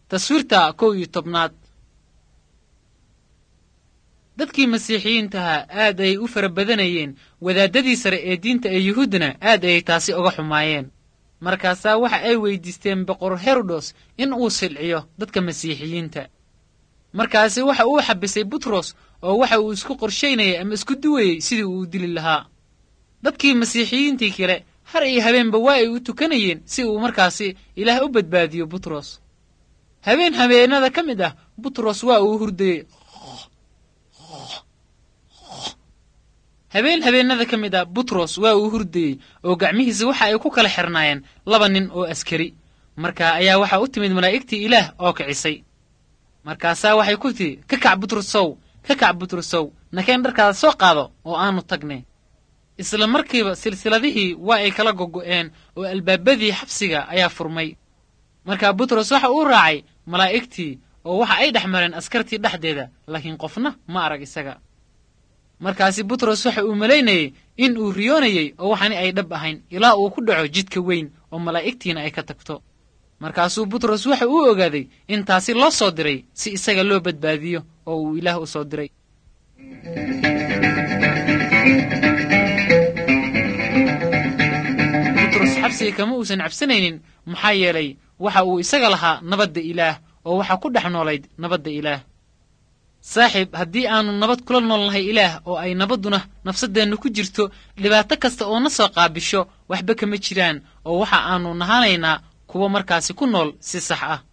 taswiirta kow iyo tobnaad dadkii masiixiyiintaha aad ayay u fara badanayeen wadaaddadii sare ee diinta ee yuhuuddana aad ayay taasi uga xumaayeen markaasaa waxa ay weydiisteen boqor herodos in uu silciyo dadka masiixiyiinta markaasi waxa uu xabisay butros oo waxa uu isku qorshaynayay ama isku duwayey sidii uu dili lahaa dadkii masiixiyiintii kale har iyo habeenba waa ay u tukanayeen si uu markaasi ilaah u badbaadiyo butros habeen habeenada ka mid ah butros waa uu hurdayey habeen habeenada ka mid ah butros waa uu hurdayey oo gacmihiisa waxa ay ku kala xirnaayeen laba nin oo askari markaa ayaa waxaa u timid malaa'igtii ilaah oo kicisay markaasaa waxay ku tihi ka kac butrosow ka kac butrosow nakeen dharkaada soo qaado oo aanu tagne isla markiiba silsiladihii waa ay kala gogo'een oo albaabadii xabsiga ayaa furmay markaa butros waxa uu raacay malaa'igtii oo waxa ay dhex mareen askartii dhexdeeda laakiin qofna ma arag isaga markaasi butros waxa uu malaynayey in uu riyoonayey oo waxani ay dhab ahayn ilaa uu ku dhaco jidka weyn oo malaa'igtiina ay ka tagto markaasuu butros waxa uu ogaaday in taasi loo soo diray si isaga loo badbaadiyo oo uu ilaah u soo diray butros xabsiga kama uusan cabsanaynin maxaa yeelay waxa uu isaga lahaa nabadda ilaah oo waxaa ku dhex noolayd nabadda ilaah saaxiib haddii aanu nabad kula noolnahay ilaah oo ay nabadduna nafsaddeenna ku jirto dhibaato kasta oo na soo qaabisho waxba kama jiraan oo waxa aanu nahanaynaa kuwa markaasi ku nool si sax ah